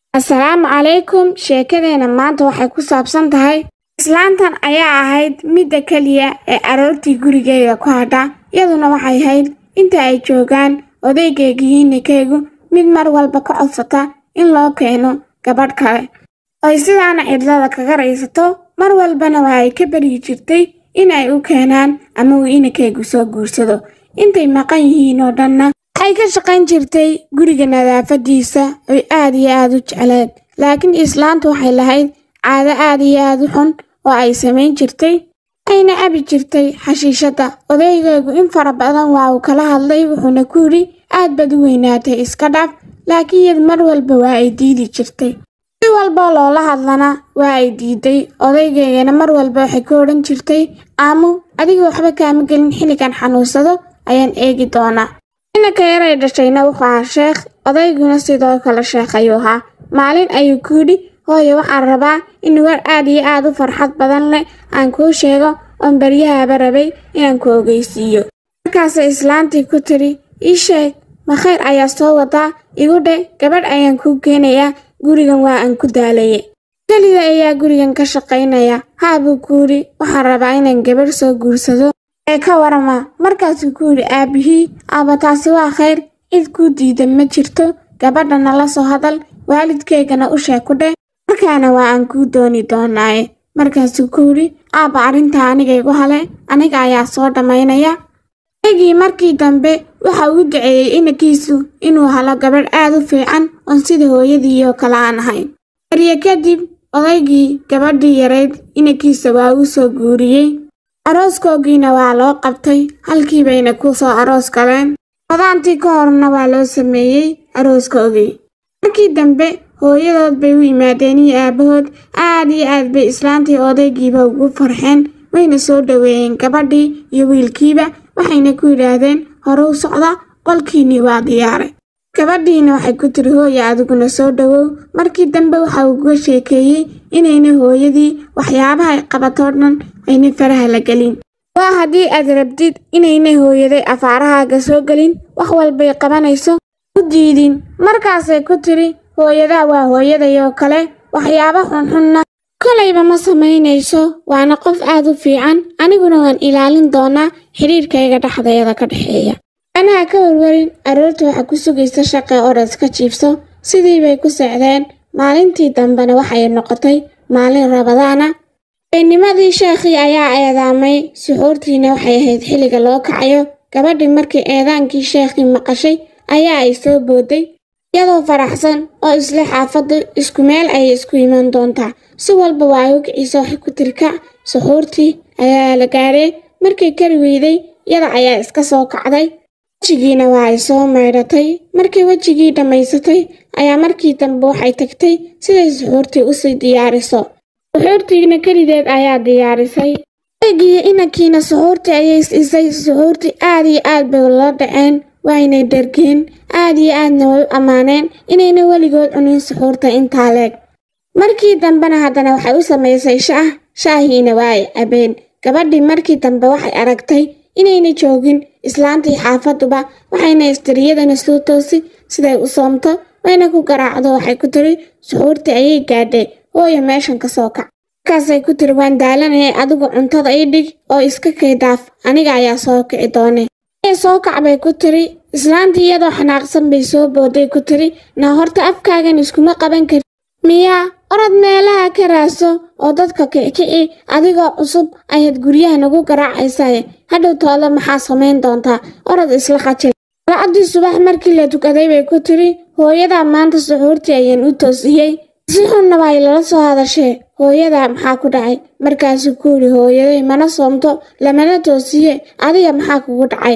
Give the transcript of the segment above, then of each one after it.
assalaamu calaykum sheekadeena maanta waxay ku saabsan tahay islaantan ayaa ahayd midda keliya ee aroortii gurigeeda ku hadha iyaduna waxay ahayd inta ay joogaan odaygayga iyo ninkaygu mid mar walba ka codsata in loo keeno gabadh kale oy sidaana cidlada kaga raysato mar walbana waa ay ka baryi jirtay in ay u keenaan ama uu inankaygu soo guursado intay maqan yihiin oo dhanna waxay ka shaqayn jirtay guriga nadaafadiisa oy aad iyo aad u jecleed laakiin islaantu waxay lahayd caado aad iyo aad u xun oo ay samayn jirtay waxayna cabi jirtay xashiishadda odaygaygu in fara badan waa uu kala hadlay wuxuuna ku yidhi aad baad u weynaatay iska dhaaf laakiin iyad mar walba waa ay diidi jirtay si walboo loola hadlana waa ay diiday odaygaygana mar walba waxay ku odhan jirtay aamu adiga waxba kaama gelin xilligan xanuunsado ayaan eegi doonaa inanka yaray dhashayna wuxuu ahaa sheekh odayguna sidoo kale sheekh ayuu ahaa maalin ayuu ku yidhi hooye waxaan rabaa in war aad iyo aad u farxad badan leh aan kuu sheego oon baryahaba rabay inaan ku ogeysiiyo markaasay islaantii ku tidhi ii sheeg ma khayr ayaa soo wadaa igu dhe gabadh ayaan kuu keenayaa gurigan waa aan ku daalaye kelida ayaa gurigan ka shaqaynaya haa buu ku yidhi waxaan rabaa inaan gabadh soo guursado ee ka warama markaasuu ku yidhi aabbihii aaba taasi waa khayr cid kuu diida ma jirto gabadhana la soo hadal waalidkaygana u sheeg ku dheh markaana waa aan kuu dooni doonaaye markaasuu ku yidhi aabba arrintaa aniga igu hale aniga ayaa soo dhammaynaya aygii markii dambe waxa uu duceeyey inankiisu inuu helo gabadh aad u fiican oon sida hooyadii oo kale aan ahayn barye kadib odaygii gabadhii yarayd inankiisa waa uu soo guuriyey arooskoogiina waa loo qabtay halkii bayna ku soo aroos galeen wadaantii ka horna waa loo sameeyey arooskoogii markii dambe hooyadood bay u yimaadeen iyo aabbahood aad iyo aad bay islaantii odaygiiba ugu farxeen wayna soo dhoweeyeen gabadhii iyo wiilkiiba waxayna ku yidhaahdeen hore u socda qolkiinnii waa diyaaray gabadhiina waxay ku tiri hooya adiguna soo dhowow markii dambe waxa uu uga sheekeeyey inayna hooyadii waxyaabaha ay qabatoo dhan ayna faraha la gelin waa haddii aad rabtid inayna hooyaday afaarahaaga soo gelin wax walbay qabanayso u diidin markaasay ku tiri hooyadaa waa hooyadayoo kale waxyaaba xunxunna kolayba ma samaynayso waana qof aad u fiican aniguna waan ilaalin doonaa xidhiirkayga dhexdeeda ka dhexeeya anaha ka warwarin aroorta waxaa ku sugaysa shaqee oras ka jiibso sidii bay ku socdeen maalintii dambena waxay noqotay maalin rabadaana beennimadii sheekhii ayaa eedaamay suxuurtiina waxay ahayd xilliga loo kacayo gabadhii markii eedaankii sheekhii maqashay ayaa ay soo booday iyadoo faraxsan oo isla xaafadda isku meel ayay isku iman doontaa si walba waa ay u kiciisa waxay ku tiri kac suxuurtii ayaa la gaaree markay kari weyday iyada ayaa iska soo kacday wejigiina waa ay soo maydhatay markii wejigii dhammaysatay ayaa markii dambe waxay tagtay siday suxuurtii usii diyaariso suxuurtiina kelideed ayaa diyaarisay eegiyo inankiina suxuurtii ayay is-isay suxuurtii aad iyo aad bay la dhaceen waynay dhargeen aad iyo aadna way u ammaaneen inayna weligood cunin suxuurta intaa leeg markii dambena haddana waxay u samaysay shaah shaahiina waa ay cabeen gabadhii markii dambe waxay aragtay inayna joogin islaantii xaafaduba waxayna istiriyadana soo toosi siday u soomto wayna ku garaacdo waxay ku tiri suxuurtii ayay gaadhay hooya meeshan ka soo kac markaasay ku tiri waan daalanayay adigu cuntada ii dhig oo iska kaydaaf aniga ayaa soo kici doone soo kac bay ku tiri islaantii iyadoo xanaaqsan bay soo booday ku tiri naa horta afkaagan iskuma qaban kari miyaa orad meelaha ka raaso oo dadka kicikici adigoo cusub ayaad guryaha nagu garaacaysaye hadhow toole maxaa samayn doontaa orad isla qajil salacaddii subax markii la tukaday bay ku tiri hooyadaa maanta suxuurtii ayaan u toosiyey si xunna way lala soo hadashee hooyadaa maxaa ku dhacay markaasuu ku yidhi hooyaday mana soomto lamana toosiye adiga maxaa kugu dhacay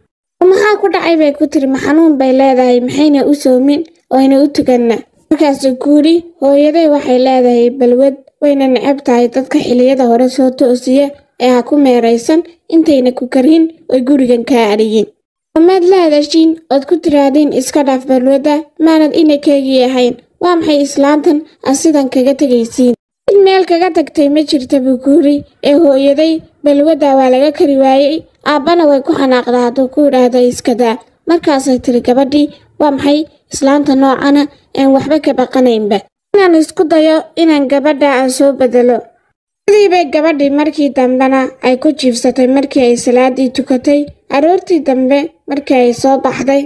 maxaa ku dhacay bay ku tiri ma xanuun bay leedahay maxayna u soomin oyna u tuganna markaasuu ku yidhi hooyaday waxay leedahay balwad wayna necab tahay dadka xilliyada hore soo toosiya ee ha ku meeraysan intayna ku karin oy gurigan kaa adhiyin amaad la hadashiin ood ku tiraahdiin iska dhaaf balwadda maanad inankaygii ahayn waa maxay islaantan aad sidan kaga tegaysiin cid meel kaga tagtay ma jirta buu ku yidhi ee hooyaday balwadda waa laga kari waayey aabbana way ku xanaaqdaa hadduu ku idhaahda iskadaa markaasay tiri gabadhii waa maxay islaanta noocana aan waxba ka baqanaynba inaan isku dayo inaan gabadha aan soo bedelo sidii bay gabadhii markii dambena ay ku jiifsatay markii ay salaadii tukatay aroortii dambe markii ay soo baxday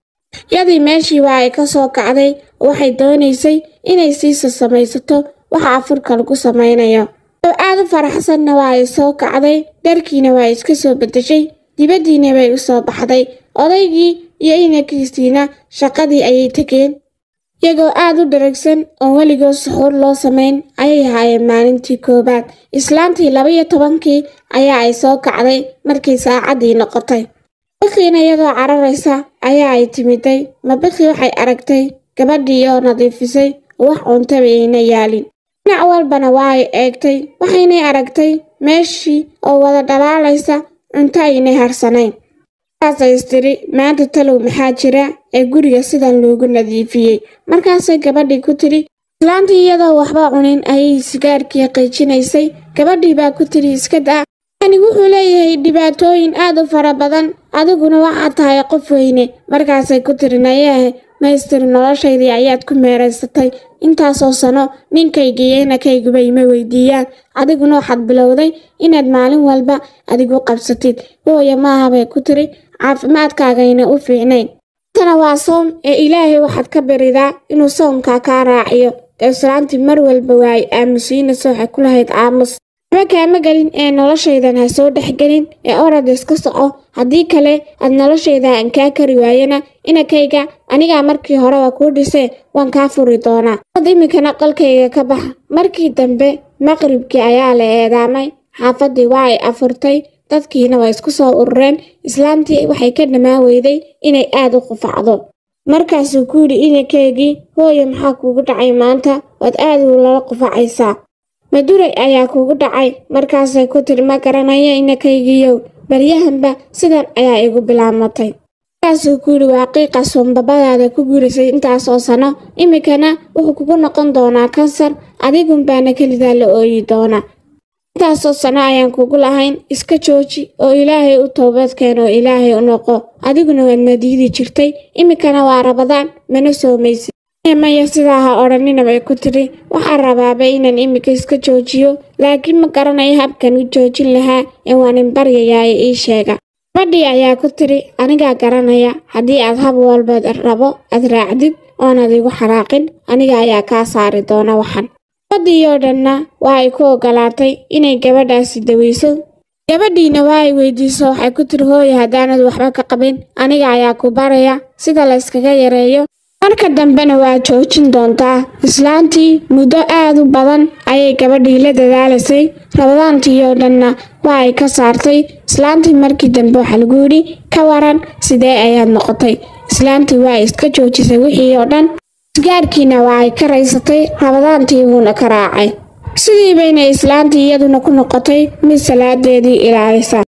yadii meeshii waa ay ka soo kacday waxay doonaysay inay siisa samaysato waxa afurka lagu samaynayo oo aad u faraxsanna waa ay soo kacday dharkiina waa iska soo beddeshay dibaddiina bay u soo baxday odaygii iyo inankiisiina shaqadii ayay tegeen iyagoo aad u dharagsan oon weligood suxuur loo samayn ayay haayeen maalintii koowaad islaantii laba-iyo tobankii ayaa ay soo kacday markii saacaddii noqotay bikiina iyadoo cararaysa ayaa ay timiday mabiki waxay aragtay gabadhii oo nadiifisay wax cuntaba ayna yaalin dhinac walbana waa ay eegtay waxaynay aragtay meeshii oo wada dhalaalaysa cunto aynay harsanayn markaasay istiri maanta talow maxaa jira ee guriga sidan loogu nadiifiyey markaasay gabadhii ku tidhi islaantii iyadoo waxba cunin ayay sigaarkii qiijinaysay gabadhii baa ku tidhi iska daa yani wuxuu leeyahay dhibaatooyin aad u fara badan adiguna waxaad tahay qof weyne markaasay ku tiri nayahe maystiri noloshaydii ayaad ku meeraysatay intaasoo sano ninkaygiiyo inakayguba ima weydiiyaan adiguna waxaad bilowday inaad maalin walba adigu qabsatid hooya maaha bay ku tiri caafimaadkaagayna u fiicnayn tana waa soom ee ilaahay waxaad ka baridaa inuu soomkaa kaa raaciyo ee islaantii mar walba waa ay aamusiinaysa waxay ku lahayd aamus waxba kaama gelin ee noloshaydan ha soo dhexgelin ee orad iska soco haddii kale aad noloshayda aan kaa kari waayana inakayga anigaa markii horeba kuu dhisee waan kaa furi doonaa ad iminkana qolkayga ka baxa markii dambe maqribkii ayaa la eedaamay xaafaddii waa ay afurtay dadkiina waa isku soo urureen islaantii waxay ka dhammaan weyday inay aad u qufacdo markaasuu ku yidhi inankaygii hooye maxaa kuugu dhacay maanta waad aad ulala qufacaysaa maduray ayaa kuugu dhacay markaasay ku tiri ma garanaya inakaygiiyow baryahanba sidan ayaa igu bilaamatay markaasuu ku yidhi waa qiiqa sumbabadaada ku gurisay intaasoo sano iminkana wuxuu kugu noqon doonaa kansar adigunbaana kelidaa la ooyi doonaa intaasoo sano ayaan kugu lahayn iska jooji oo ilaahay u toobadkeen oo ilaahay u noqo adiguna waadna diidi jirtay iminkana waa rabadaan mana soomaysid maya sidaa ha odhanina bay ku tidhi waxaan rabaaba inaan iminka iska joojiyo laakiin ma garanayo habkan u joojin lahaa ee waanin baryayaa ee ii sheega gabadhii ayaa ku tidhi anigaa garanaya haddii aad hab walbaad rabo aad raacdid oonaad igu xanaaqin aniga ayaa kaa saari doona waxan gabadhii oo dhanna waa ay ku ogolaatay inay gabadhaasi daweyso gabadhiina waa ay weydiiso waxay ku tiri hooye haddaanad waxba ka qabin aniga ayaa ku baraya sida layskaga yareeyo marka dambena waa joojin doontaa islaantii muddo aad u badan ayay gabadhii la dadaalaysay rabadaantii oo dhanna waa ay ka saartay islaantii markii dambe waxaa lagu yidhi ka waran sidee ayaad noqotay islaantii waa iska joojisay wixii oo dhan isgaarkiina waa ay ka raysatay rabadaantii wuuna ka raacay sidii bayna islaantii iyaduna ku noqotay mid salaadeedii ilaalisa